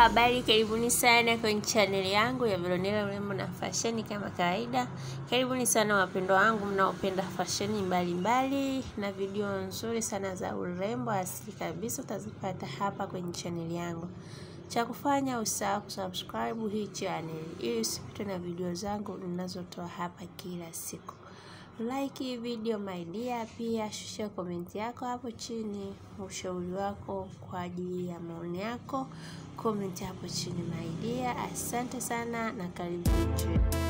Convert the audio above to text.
habari, karibuni sana kwenye chaneli yangu ya Veronella urembo na fasheni. Kama kawaida, karibuni sana wapendwa wangu mnaopenda fasheni mbalimbali na video nzuri sana za urembo asili kabisa, utazipata hapa kwenye chaneli yangu. Cha kufanya usahau kusubscribe hii channel ili usipitwe na video zangu ninazotoa hapa kila siku. Like hii video my dear, pia shusha komenti yako hapo chini, ushauri wako kwa ajili ya maoni yako, komenti hapo chini my dear. Asante sana na karibu.